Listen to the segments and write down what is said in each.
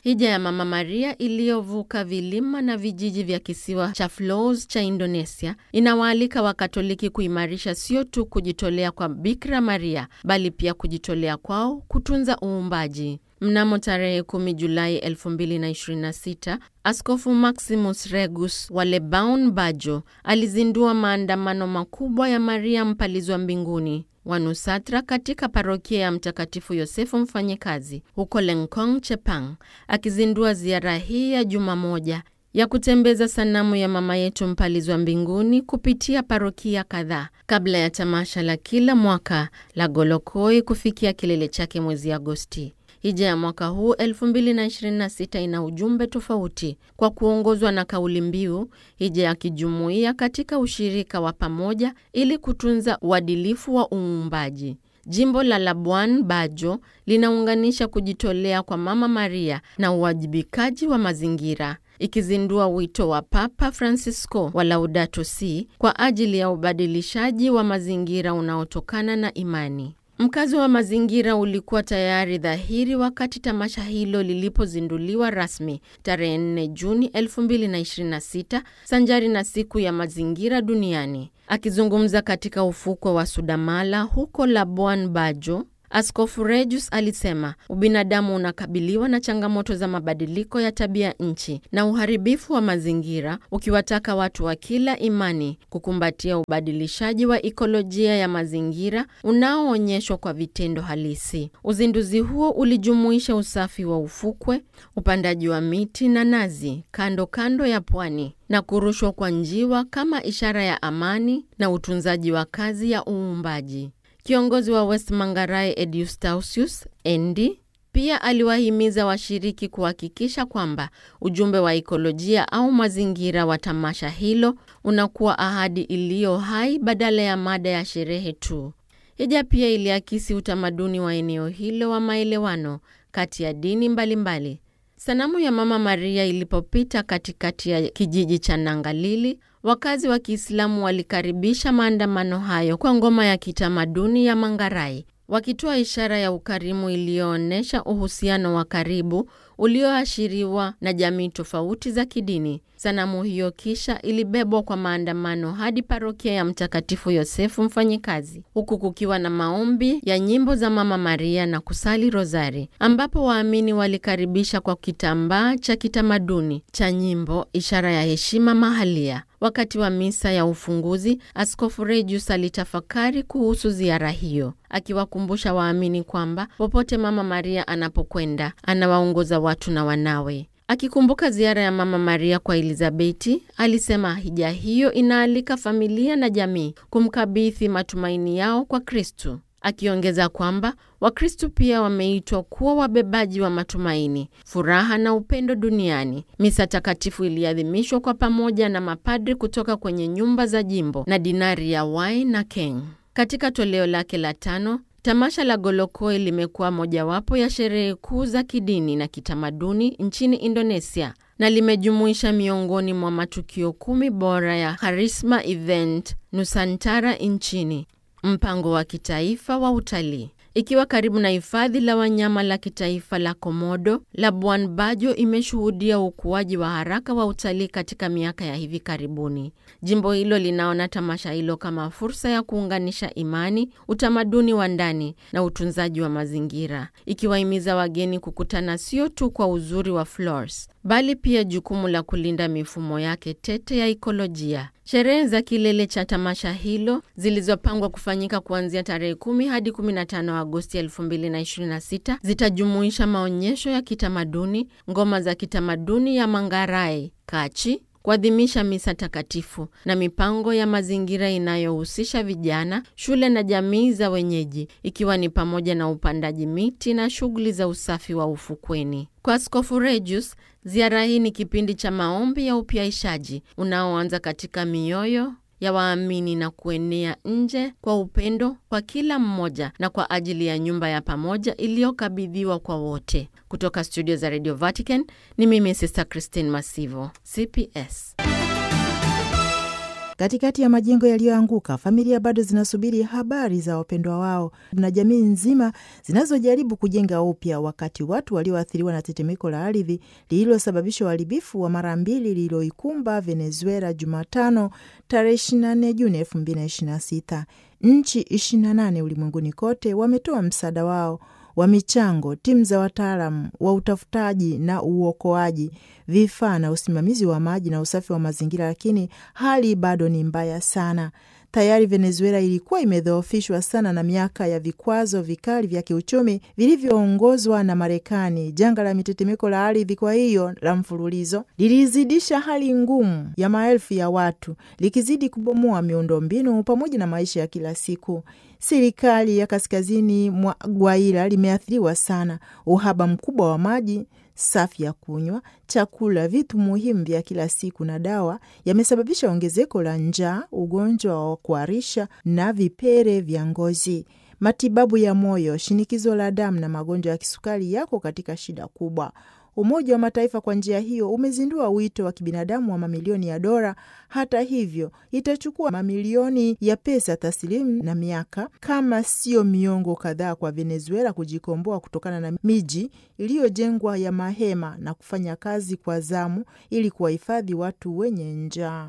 Hija ya Mama Maria iliyovuka vilima na vijiji vya kisiwa cha Flores cha Indonesia inawaalika Wakatoliki kuimarisha sio tu kujitolea kwa Bikira Maria bali pia kujitolea kwao kutunza uumbaji. Mnamo tarehe 10 Julai 2026, Askofu Maximus Regus wa Lebaun Bajo alizindua maandamano makubwa ya Maria mpalizwa mbinguni wa Nusatra katika parokia ya Mtakatifu Yosefu Mfanyikazi huko Lengkong, Chepang, akizindua ziara hii ya juma moja ya kutembeza sanamu ya mama yetu mpalizwa mbinguni kupitia parokia kadhaa kabla ya tamasha la kila mwaka la Golokoi kufikia kilele chake mwezi Agosti. Hija ya mwaka huu 2026 ina ujumbe tofauti kwa kuongozwa na kauli mbiu hija ya kijumuiya katika ushirika wa pamoja ili kutunza uadilifu wa uumbaji. Jimbo la Labuan Bajo linaunganisha kujitolea kwa Mama Maria na uwajibikaji wa mazingira, ikizindua wito wa Papa Francisco wa Laudato Si kwa ajili ya ubadilishaji wa mazingira unaotokana na imani. Mkazo wa mazingira ulikuwa tayari dhahiri wakati tamasha hilo lilipozinduliwa rasmi tarehe 4 Juni 2026 sanjari na siku ya mazingira duniani. Akizungumza katika ufukwe wa Sudamala huko Labuan Bajo, Askofu Regus alisema ubinadamu unakabiliwa na changamoto za mabadiliko ya tabia nchi na uharibifu wa mazingira, ukiwataka watu wa kila imani kukumbatia ubadilishaji wa ikolojia ya mazingira unaoonyeshwa kwa vitendo halisi. Uzinduzi huo ulijumuisha usafi wa ufukwe, upandaji wa miti na nazi kando kando ya pwani na kurushwa kwa njiwa kama ishara ya amani na utunzaji wa kazi ya uumbaji. Kiongozi wa West Mangarae Ediustausius Endi pia aliwahimiza washiriki kuhakikisha kwamba ujumbe wa ikolojia au mazingira wa tamasha hilo unakuwa ahadi iliyo hai badala ya mada ya sherehe tu. Hija pia iliakisi utamaduni wa eneo hilo wa maelewano kati ya dini mbalimbali mbali. Sanamu ya Mama Maria ilipopita katikati ya kijiji cha Nangalili, wakazi wa Kiislamu walikaribisha maandamano hayo kwa ngoma ya kitamaduni ya Mangarai, wakitoa ishara ya ukarimu iliyoonyesha uhusiano wa karibu ulioashiriwa na jamii tofauti za kidini. Sanamu hiyo kisha ilibebwa kwa maandamano hadi parokia ya Mtakatifu Yosefu Mfanyikazi, huku kukiwa na maombi ya nyimbo za Mama Maria na kusali rozari, ambapo waamini walikaribisha kwa kitambaa cha kitamaduni cha nyimbo, ishara ya heshima mahalia. Wakati wa misa ya ufunguzi, Askofu Regius alitafakari kuhusu ziara hiyo, akiwakumbusha waamini kwamba popote Mama Maria anapokwenda anawaongoza watu na wanawe. Akikumbuka ziara ya Mama Maria kwa Elizabeti, alisema hija hiyo inaalika familia na jamii kumkabidhi matumaini yao kwa Kristu, akiongeza kwamba Wakristu pia wameitwa kuwa wabebaji wa matumaini, furaha na upendo duniani. Misa takatifu iliadhimishwa kwa pamoja na mapadri kutoka kwenye nyumba za jimbo na dinari ya Wai na Keng. Katika toleo lake la tano Tamasha la Golokoi limekuwa mojawapo ya sherehe kuu za kidini na kitamaduni nchini Indonesia na limejumuisha miongoni mwa matukio kumi bora ya Karisma Event Nusantara nchini, mpango wa kitaifa wa utalii. Ikiwa karibu na hifadhi la wanyama la kitaifa la Komodo, Labuan Bajo imeshuhudia ukuaji wa haraka wa utalii katika miaka ya hivi karibuni. Jimbo hilo linaona tamasha hilo kama fursa ya kuunganisha imani, utamaduni wa ndani na utunzaji wa mazingira, ikiwahimiza wageni kukutana sio tu kwa uzuri wa Flores, bali pia jukumu la kulinda mifumo yake tete ya ikolojia. Sherehe za kilele cha tamasha hilo zilizopangwa kufanyika kuanzia tarehe 10 hadi 15 Agosti 2026 zitajumuisha maonyesho ya kitamaduni, ngoma za kitamaduni ya Mangarai, Kachi, kuadhimisha misa takatifu na mipango ya mazingira inayohusisha vijana, shule na jamii za wenyeji, ikiwa ni pamoja na upandaji miti na shughuli za usafi wa ufukweni. Kwa Askofu Regius, ziara hii ni kipindi cha maombi ya upyaishaji unaoanza katika mioyo ya waamini na kuenea nje kwa upendo kwa kila mmoja na kwa ajili ya nyumba ya pamoja iliyokabidhiwa kwa wote. Kutoka studio za Radio Vatican ni mimi Sister Christine Masivo, CPS. Katikati ya majengo yaliyoanguka, familia bado zinasubiri habari za wapendwa wao na jamii nzima zinazojaribu kujenga upya, wakati watu walioathiriwa na tetemeko la ardhi lililosababisha uharibifu wa mara mbili lililoikumba Venezuela Jumatano tarehe 24 Juni 2026. Nchi 28 ulimwenguni kote wametoa msaada wao wa michango, timu za wataalamu wa utafutaji na uokoaji, vifaa na usimamizi wa maji na usafi wa mazingira, lakini hali bado ni mbaya sana. Tayari Venezuela ilikuwa imedhoofishwa sana na miaka ya vikwazo vikali vya kiuchumi vilivyoongozwa na Marekani. Janga la mitetemeko la ardhi, kwa hiyo la mfululizo, lilizidisha hali ngumu ya maelfu ya watu, likizidi kubomoa miundombinu pamoja na maisha ya kila siku. Serikali ya kaskazini mwa Guaira limeathiriwa sana. Uhaba mkubwa wa maji safi ya kunywa, chakula, vitu muhimu vya kila siku na dawa yamesababisha ongezeko la njaa, ugonjwa wa kuharisha na vipere vya ngozi. Matibabu ya moyo, shinikizo la damu na magonjwa ya kisukari yako katika shida kubwa. Umoja wa Mataifa kwa njia hiyo umezindua wito wa kibinadamu wa mamilioni ya dola. Hata hivyo, itachukua mamilioni ya pesa taslimu na miaka kama sio miongo kadhaa kwa Venezuela kujikomboa kutokana na miji iliyojengwa ya mahema na kufanya kazi kwa zamu ili kuwahifadhi watu wenye njaa.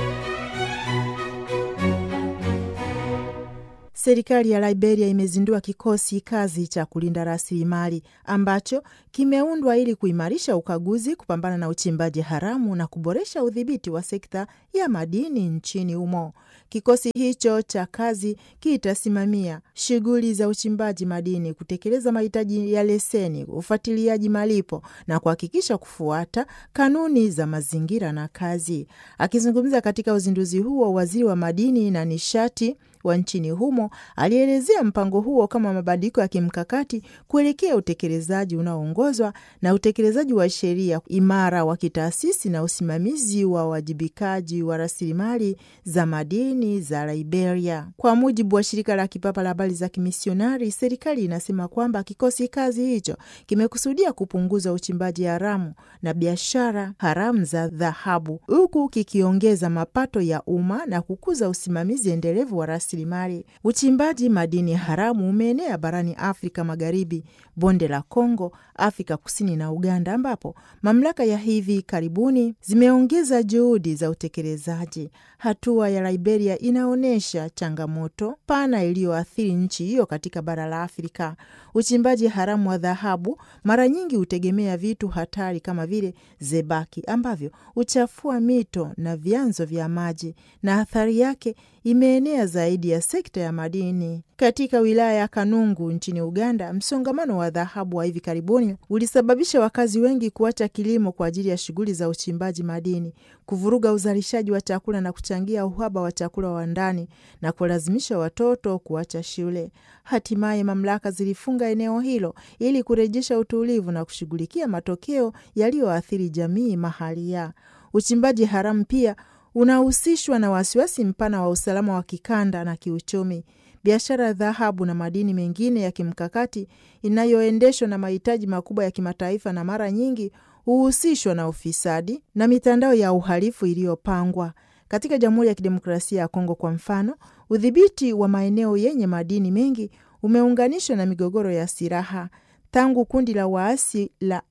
Serikali ya Liberia imezindua kikosi kazi cha kulinda rasilimali ambacho kimeundwa ili kuimarisha ukaguzi, kupambana na uchimbaji haramu na kuboresha udhibiti wa sekta ya madini nchini humo. Kikosi hicho cha kazi kitasimamia shughuli za uchimbaji madini, kutekeleza mahitaji ya leseni, ufuatiliaji malipo na kuhakikisha kufuata kanuni za mazingira na kazi. Akizungumza katika uzinduzi huo, waziri wa madini na nishati wa nchini humo alielezea mpango huo kama mabadiliko ya kimkakati kuelekea utekelezaji unaoongozwa na utekelezaji wa sheria imara wa kitaasisi na usimamizi wa uwajibikaji wa rasilimali za madini za Liberia. Kwa mujibu wa shirika la kipapa la habari za kimisionari, serikali inasema kwamba kikosi kazi hicho kimekusudia kupunguza uchimbaji haramu na biashara haramu za dhahabu, huku kikiongeza mapato ya umma na kukuza usimamizi endelevu wa rasilimali. Uchimbaji madini haramu umeenea barani Afrika Magharibi, bonde la Kongo, Afrika Kusini na Uganda, ambapo mamlaka ya hivi karibuni zimeongeza juhudi za utekelezaji. Hatua ya Liberia inaonyesha changamoto pana iliyoathiri nchi hiyo katika bara la Afrika. Uchimbaji haramu wa dhahabu mara nyingi hutegemea vitu hatari kama vile zebaki ambavyo huchafua mito na vyanzo vya maji, na athari yake imeenea zaidi ya sekta ya madini. Katika wilaya ya Kanungu nchini Uganda, msongamano wa dhahabu wa hivi karibuni ulisababisha wakazi wengi kuacha kilimo kwa ajili ya shughuli za uchimbaji madini, kuvuruga uzalishaji wa chakula na kuchangia uhaba wa chakula wa ndani na kulazimisha watoto kuacha shule. Hatimaye mamlaka zilifunga eneo hilo ili kurejesha utulivu na kushughulikia matokeo yaliyoathiri jamii mahalia. Uchimbaji haramu pia unahusishwa na wasiwasi mpana wa usalama wa kikanda na kiuchumi. Biashara ya dhahabu na madini mengine ya kimkakati inayoendeshwa na mahitaji makubwa ya kimataifa na mara nyingi huhusishwa na ufisadi na mitandao ya uhalifu iliyopangwa. Katika Jamhuri ya Kidemokrasia ya Kongo kwa mfano, udhibiti wa maeneo yenye madini mengi umeunganishwa na migogoro ya silaha. Tangu kundi la waasi la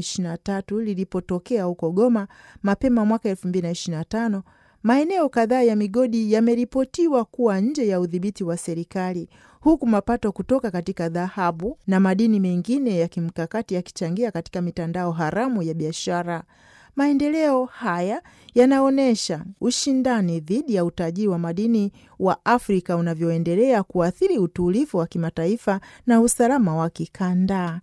M23 lilipotokea huko Goma mapema mwaka 2025, maeneo kadhaa ya migodi yameripotiwa kuwa nje ya udhibiti wa serikali, huku mapato kutoka katika dhahabu na madini mengine ya kimkakati yakichangia katika mitandao haramu ya biashara. Maendeleo haya yanaonyesha ushindani dhidi ya utajiri wa madini wa Afrika unavyoendelea kuathiri utulivu wa kimataifa na usalama wa kikanda.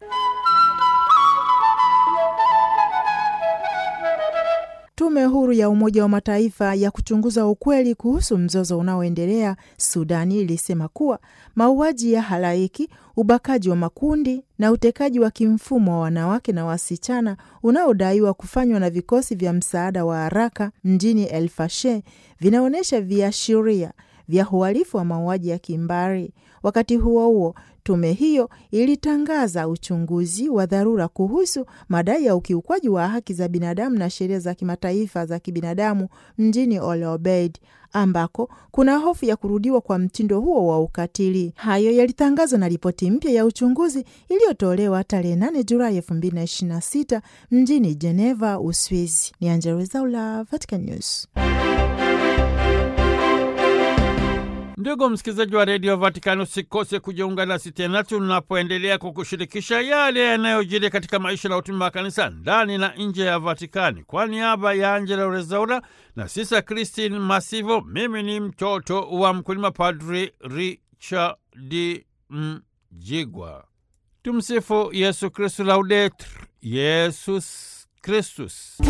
Tume huru ya Umoja wa Mataifa ya kuchunguza ukweli kuhusu mzozo unaoendelea Sudani ilisema kuwa mauaji ya halaiki, ubakaji wa makundi na utekaji wa kimfumo wa wanawake na wasichana unaodaiwa kufanywa na vikosi vya msaada wa haraka mjini El Fasher vinaonyesha viashiria vya uhalifu wa mauaji ya kimbari. Wakati huo huo, tume hiyo ilitangaza uchunguzi wa dharura kuhusu madai ya ukiukwaji wa haki za binadamu na sheria za kimataifa za kibinadamu mjini Al Obeid ambako kuna hofu ya kurudiwa kwa mtindo huo wa ukatili. Hayo yalitangazwa na ripoti mpya ya uchunguzi iliyotolewa tarehe 8 Julai 2026 mjini Geneva, Uswizi. Ni Angella Rwezaula, Vatican News. Ndugu msikilizaji wa redio Vatikani, usikose kujiunga nasi tena tunapoendelea kukushirikisha yale yanayojiri katika maisha na utume wa kanisa ndani na nje ya Vatikani. Kwa niaba ya Angela Rezaura na Sisa Christine Masivo, mimi ni mtoto wa mkulima, Padri Richard Mjigwa. Tumsifu Yesu Kristu, Laudetur Yesus Kristus.